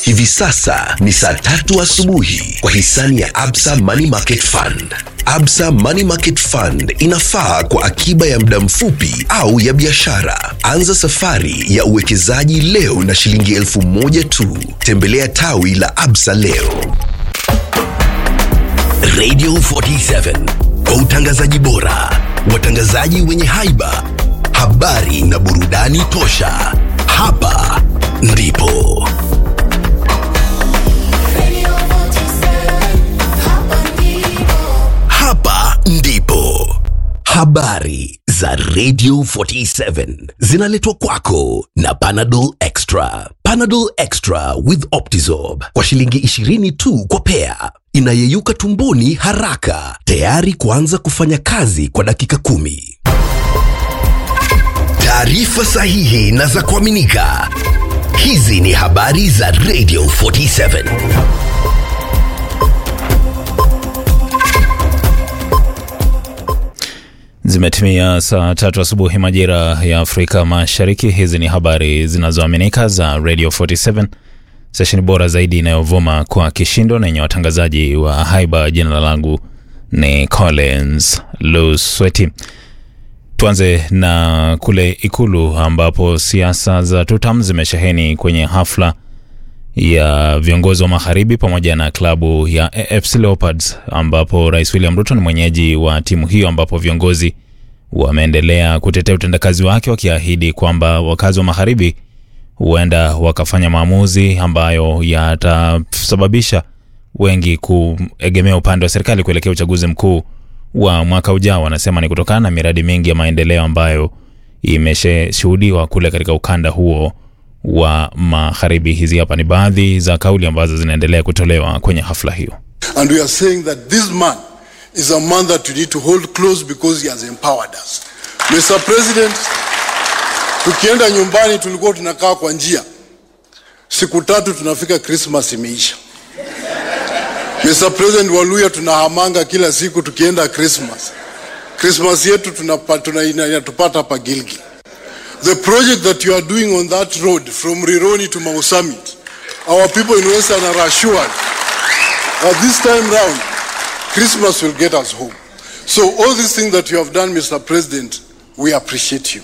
Hivi sasa ni saa tatu asubuhi kwa hisani ya Absa Money Market Fund. Absa Money Market Fund inafaa kwa akiba ya muda mfupi au ya biashara. Anza safari ya uwekezaji leo na shilingi elfu moja tu. Tembelea tawi la Absa leo. Radio 47 kwa utangazaji bora, watangazaji wenye haiba, habari na burudani tosha. Hapa ndipo hapa ndipo habari za Radio 47 zinaletwa kwako na Panadol Extra. Panadol Extra with Optizorb kwa shilingi 20 tu kwa pea, inayeyuka tumboni haraka, tayari kuanza kufanya kazi kwa dakika kumi. Taarifa sahihi na za kuaminika. Hizi ni habari za Radio 47. Zimetimia saa tatu asubuhi majira ya Afrika Mashariki. Hizi ni habari zinazoaminika za Radio 47, stesheni bora zaidi inayovuma kwa kishindo na yenye watangazaji wa haiba. Jina langu ni Collins Lusweti. Tuanze na kule Ikulu ambapo siasa za tutam zimesheheni kwenye hafla ya viongozi wa magharibi pamoja na klabu ya AFC Leopards ambapo Rais William Ruto ni mwenyeji wa timu hiyo, ambapo viongozi wameendelea kutetea utendakazi wake wakiahidi kwamba wakazi wa magharibi huenda wakafanya maamuzi ambayo yatasababisha wengi kuegemea upande wa serikali kuelekea uchaguzi mkuu wa mwaka ujao. Wanasema ni kutokana na miradi mingi ya maendeleo ambayo imeshuhudiwa kule katika ukanda huo wa magharibi. Hizi hapa ni baadhi za kauli ambazo zinaendelea kutolewa kwenye hafla hiyo. And we are saying that this man is a man that we need to hold close because he has empowered us. Mr. President, tukienda nyumbani tulikuwa tunakaa kwa njia, siku tatu tunafika Christmas imeisha. Mr. President, Waluya tunahamanga kila siku tukienda Christmas. Christmas yetu tunapa, tuna, inatupata hapa Gilgil. The project that you are doing on that road from Rironi to Mau Summit, our people in Western are assured that this time round, Christmas will get us home. So all these things that you have done, Mr. President, we appreciate you.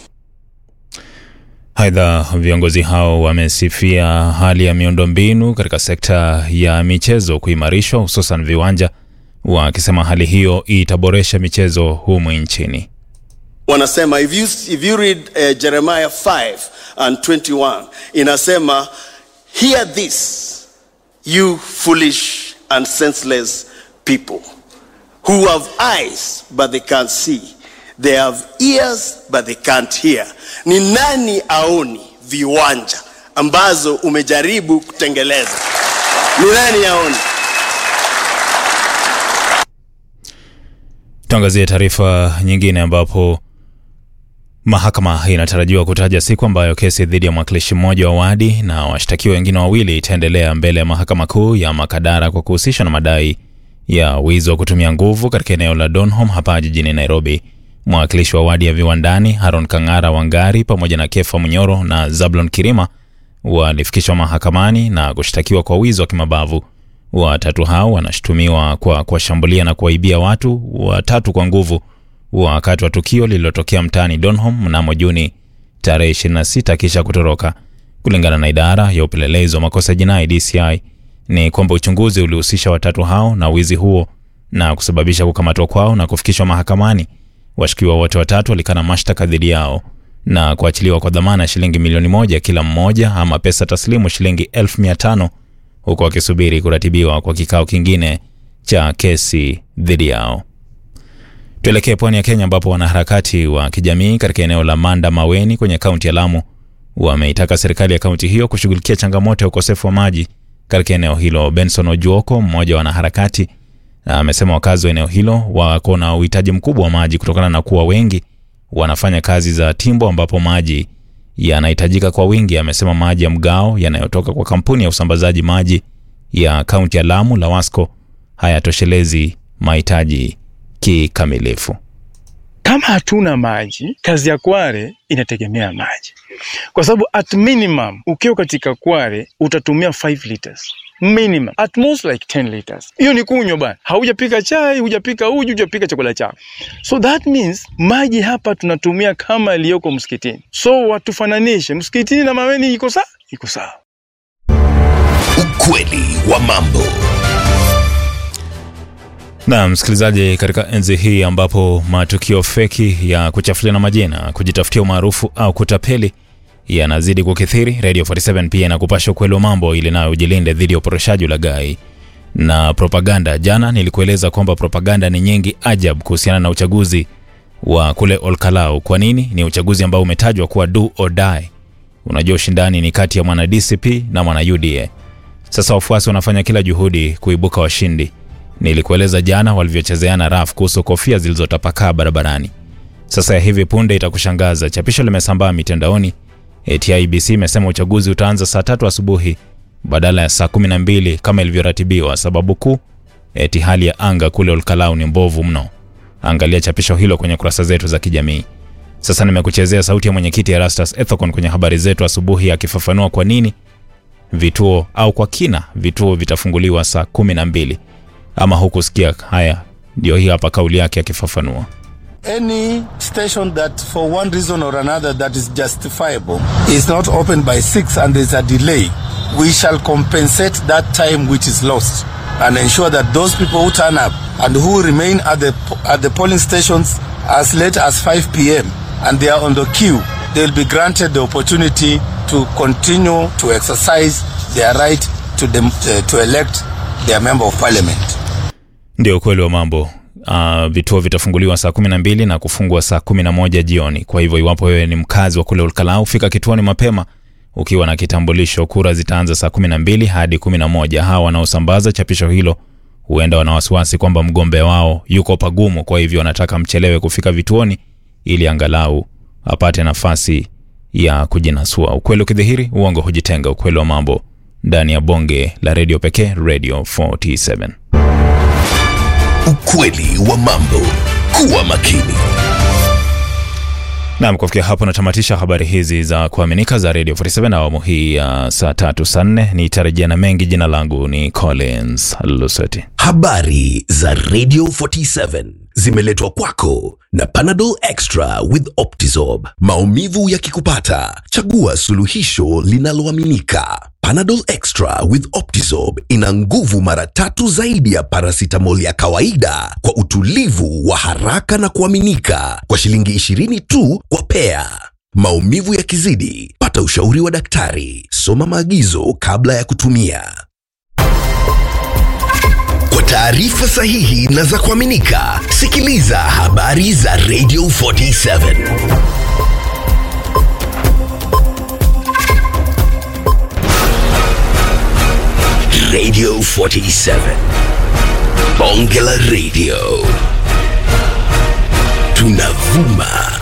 Aidha, viongozi hao wamesifia hali ya miundombinu katika sekta ya michezo kuimarishwa, hususan viwanja, wakisema hali hiyo itaboresha michezo humu nchini. wanasema if you, if you read uh, Jeremiah 5 and 21 inasema hear this you foolish and senseless people who have eyes but they can't see they have ears but they can't hear ni nani aoni viwanja ambazo umejaribu kutengeleza ni nani aoni Tuangazie taarifa nyingine ambapo mahakama inatarajiwa kutaja siku ambayo kesi dhidi ya mwakilishi mmoja wa wadi na washtakiwa wengine wawili itaendelea mbele ya mahakama kuu ya Makadara kwa kuhusishwa na madai ya wizi wa kutumia nguvu katika eneo la Donholm hapa jijini Nairobi. Mwakilishi wa wadi ya Viwandani Haron Kang'ara Wangari pamoja na Kefa Munyoro na Zablon Kirima walifikishwa mahakamani na kushtakiwa kwa wizi wa kimabavu. Watatu hao wanashutumiwa kwa kuwashambulia na kuwaibia watu watatu kwa nguvu wakati wa tukio lililotokea mtaani Donholm mnamo Juni tarehe 26 kisha kutoroka. Kulingana na idara ya upelelezi wa makosa jinai DCI, ni kwamba uchunguzi ulihusisha watatu hao na wizi huo na kusababisha kukamatwa kwao na kufikishwa mahakamani. Washukiwa wote watatu walikana mashtaka dhidi yao na kuachiliwa kwa dhamana ya shilingi milioni moja kila mmoja ama pesa taslimu shilingi elfu mia tano huku wakisubiri kuratibiwa kwa kikao kingine cha kesi dhidi yao. Tuelekee pwani ya Kenya ambapo wanaharakati wa kijamii katika eneo la Manda Maweni kwenye kaunti ya Lamu wameitaka serikali ya kaunti hiyo kushughulikia changamoto ya ukosefu wa maji katika eneo hilo. Benson Ojuoko, mmoja wa wanaharakati, amesema wakazi wa eneo hilo wako na uhitaji mkubwa wa maji kutokana na kuwa wengi wanafanya kazi za timbo ambapo maji yanahitajika kwa wingi. Amesema maji ya mgao yanayotoka kwa kampuni ya usambazaji maji ya kaunti ya Lamu LAWASCO hayatoshelezi mahitaji kikamilifu. Kama hatuna maji, kazi ya Kware inategemea maji, kwa sababu at minimum ukiwa katika Kware utatumia 5 liters minimum, at most like 10 liters. Hiyo ni kunywa bana, haujapika chai, hujapika uji, hujapika chakula chako. So that means maji hapa tunatumia kama iliyoko msikitini. So watufananishe msikitini na Maweni, iko sawa, iko sawa. Ukweli wa mambo. Na msikilizaji, katika enzi hii ambapo matukio feki ya kuchafuliana majina, kujitafutia umaarufu au kutapeli yanazidi kukithiri, Radio 47 pia inakupasha ukweli wa mambo ili nayo ujilinde dhidi ya uporoshaji, ulaghai na propaganda. Jana nilikueleza kwamba propaganda ni nyingi ajab kuhusiana na uchaguzi wa kule Olkalau. Kwa nini? Ni uchaguzi ambao umetajwa kuwa do or die. Unajua ushindani ni kati ya mwana DCP na mwana UDA. Sasa wafuasi wanafanya kila juhudi kuibuka washindi. Nilikueleza jana walivyochezeana raf kuhusu kofia zilizotapakaa barabarani. Sasa ya hivi punde itakushangaza, chapisho limesambaa mitandaoni eti IEBC imesema uchaguzi utaanza saa tatu asubuhi badala ya saa kumi na mbili kama ilivyoratibiwa. Sababu kuu eti hali ya anga kule Olkalau ni mbovu mno. Angalia chapisho hilo kwenye kurasa zetu za kijamii. Sasa nimekuchezea sauti ya mwenyekiti Erastus Ethekon kwenye habari zetu asubuhi akifafanua kwa nini vituo au kwa kina vituo vitafunguliwa saa kumi na mbili ama hukusikia? Haya, ndio hii hapa kauli yake akifafanua. Any station that for one reason or another that is justifiable is not open by 6 and there's a delay, we shall compensate that time which is lost and ensure that those people who turn up and who remain at the at the polling stations as late as 5 p.m. and they are on the queue, they'll be granted the opportunity to continue to exercise their right to dem, uh, to elect their member of parliament. Ndio ukweli wa mambo. Uh, vituo vitafunguliwa saa 12 na kufungwa saa 11 jioni. Kwa hivyo iwapo wewe ni mkazi wa kule Olkalau, fika kituoni mapema ukiwa na kitambulisho. Kura zitaanza saa 12 hadi 11. Hawa wanaosambaza chapisho hilo huenda wana wasiwasi kwamba mgombea wao yuko pagumu, kwa hivyo wanataka mchelewe kufika vituoni ili angalau apate nafasi ya kujinasua. Ukweli ukidhihiri, uongo hujitenga. Ukweli wa mambo ndani ya bonge la redio pekee, Radio 47. Ukweli wa mambo. Kuwa makini. Naam, kufikia hapo natamatisha habari hizi za kuaminika za Radio 47 awamu hii ya saa tatu saa nne. Nitarejea na mengi. Jina langu ni Collins Luseti. Habari za Radio 47 zimeletwa kwako na Panadol Extra with Optizorb. Maumivu yakikupata, chagua suluhisho linaloaminika. Panadol Extra with Optizorb ina nguvu mara tatu zaidi ya paracetamol ya kawaida kwa utulivu wa haraka na kuaminika kwa shilingi 20 tu kwa pea. Maumivu yakizidi, pata ushauri wa daktari. Soma maagizo kabla ya kutumia. Kwa taarifa sahihi na za kuaminika, sikiliza habari za Radio 47. Radio 47. Bonge la Radio. Tunavuma